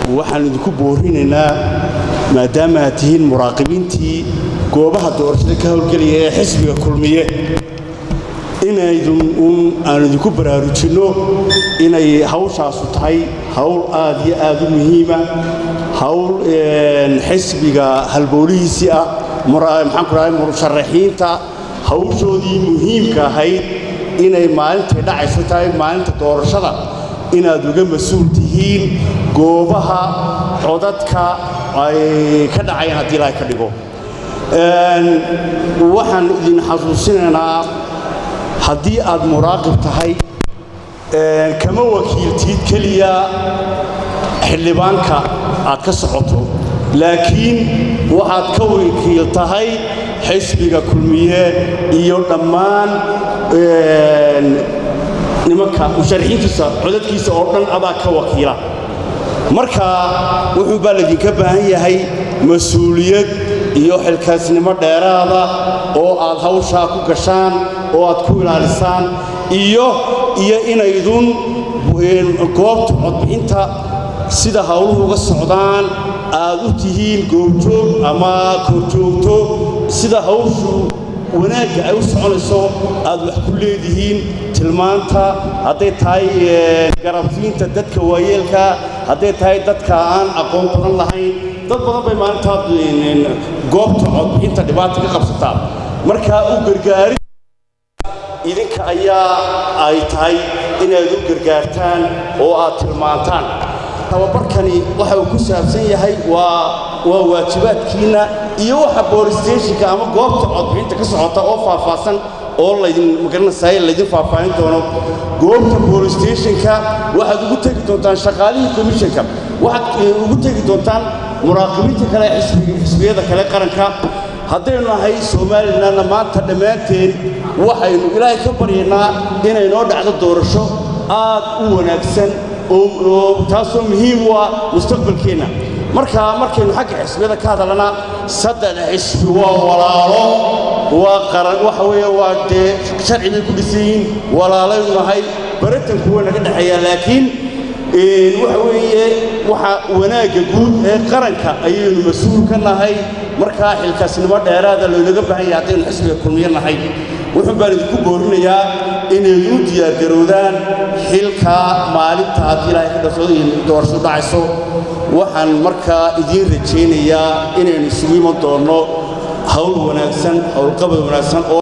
waxaan idinku boorinaynaa maadaama aad tihiin muraaqibiintii goobaha doorashada ka howlgelaya ee xisbiga kulmiye inaydun uun aan idinku baraarujinno inay hawshaasu tahay hawl aad iyo aad u muhiima hawl xisbiga halbowlihiisii ah maxaan ku dhahay musharaxiinta hawshoodii muhiimka ahayd inay maalintay dhacayso tahay maalinta doorashada inaad uga mas-uul tihiin goobaha codadka ay ka dhacayaan haddii ilaahay ka dhigo waxaan idin xasuusinaynaa haddii aad muraaqib tahay kama wakiiltid keliya xildhibaanka aad ka socoto laakiin waxaad ka wakiil tahay xisbiga kulmiye iyo dhammaan nimanka musharaxiintiisa codadkiisa oo dhan adaa ka wakiila marka wuxuu baa laydinka baahan yahay mas-uuliyad iyo xilkaasnimo dheeraada oo aad hawshaa ku gashaan oo aad ku ilaalisaan iyo iyo inaydun goobta codbixinta sida hawluhu uga socdaan aad u tihiin goobjoog ama korjoogto sida hawshu wanaagga ay u soconayso aad wax ku leedihiin tilmaanta hadday tahay garabsiinta dadka waayeelka hadday tahay dadka aan aqoon badan lahayn dad badan bay maalintaa goobta codbixinta dhibaata ka qabsataa markaa u gargaari idinka ayaa ay tahay inaad u gargaartaan oo aad tilmaantaan tababarkani waxa uu ku saabsan yahay waa waa waajibaadkiinna iyo waxa boolistationka ama goobta codbixinta ka socota oo faahfaahsan oo laydin magaranaysaay laydin faahfaahin doono goobta boolistationka waxaad ugu tegi doontaan shaqaalihii komishanka waxaad ugu tegi doontaan muraaqibiinta kale xisbiyada kale qaranka haddaynu nahay somalilanna maanta dhammaanteen waxaynu ilaahay ka baryaynaa inay noo dhacdo doorasho aad u wanaagsan oo taasoo muhiim u ah mustaqbalkeenna marka markaynu xagga xisbiyada ka hadalana saddex xisbi waa walaalo waa qaran waxa weeye waa dee sharci bay ku dhisan yihiin walaalaynu nahay baratanku waa naga dhexeeyaa laakiin waxa weeye waxa wanaagga guud ee qaranka ayaynu mas-uul ka nahay markaa xilkaasnimo dheeraada loonaga baahan yahay haddaynu xisbiga kulmiye nahay wuxuu baan idinku boorinayaa inayd u diyaargaroodaan xilka maalinta haddii ilaahay ka dhaso doorasho dhacayso waxaan markaa idiin rajaynayaa inaynu isugu iman doonno hawl wanaagsan howlqabad wanaagsan oo